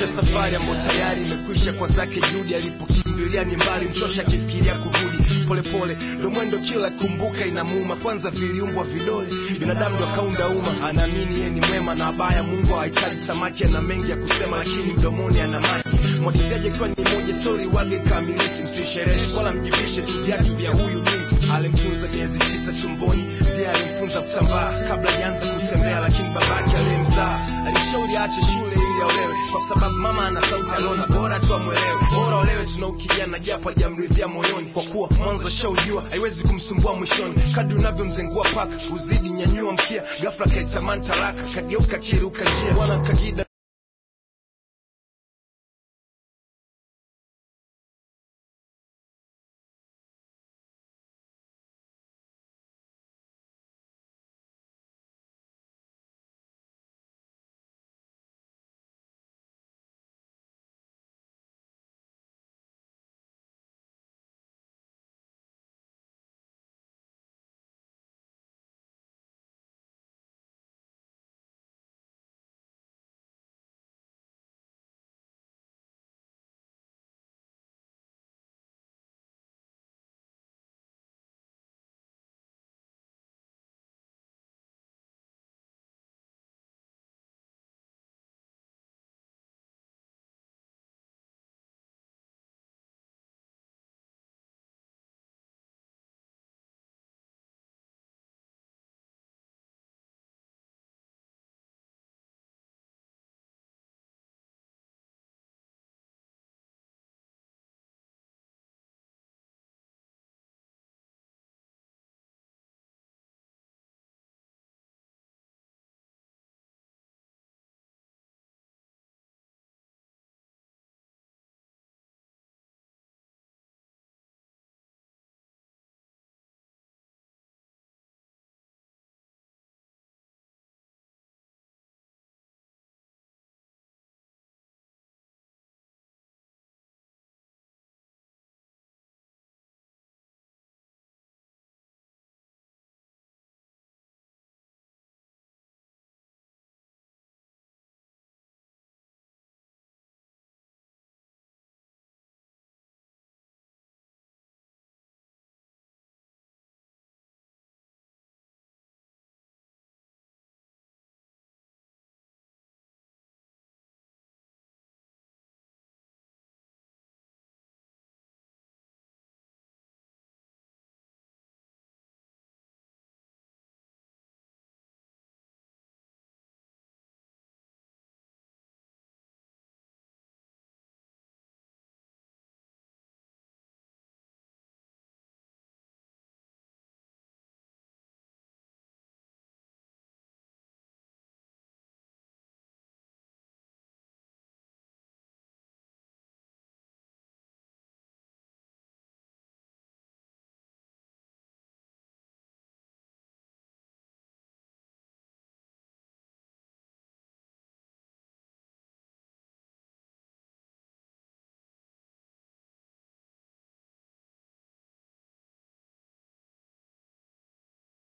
Maisha safari ambayo tayari imekwisha kwa zake juhudi, alipokimbilia ni mbali, mchosha akifikiria kurudi. Polepole ndo mwendo, kila kumbuka inamuuma. Kwanza viliumbwa vidole, binadamu ndo akaunda umma. Anaamini yeye ni mwema na abaya, Mungu hahitaji samaki. Ana mengi ya kusema, lakini mdomoni ana maji. Mwagikaji akiwa ni moja, stori wage kamiliki. Msisherehe wala mjivishe tu viatu vya huyu binti. Alimtunza miezi tisa tumboni, ndiye alimfunza kutambaa kabla janza kutembea, lakini babake aliyemzaa alishauri aache shule ili aolewe, kwa sababu mama ana sauti, aliona bora tu amwelewe. Bora olewe tuna ukijana, japo hajamridhia moyoni, kwa kuwa mwanzo shaujua haiwezi kumsumbua mwishoni. Kadri unavyomzengua paka uzidi nyanyua mkia, ghafla kaitamani talaka, kageuka kiruka njia, bwana kagida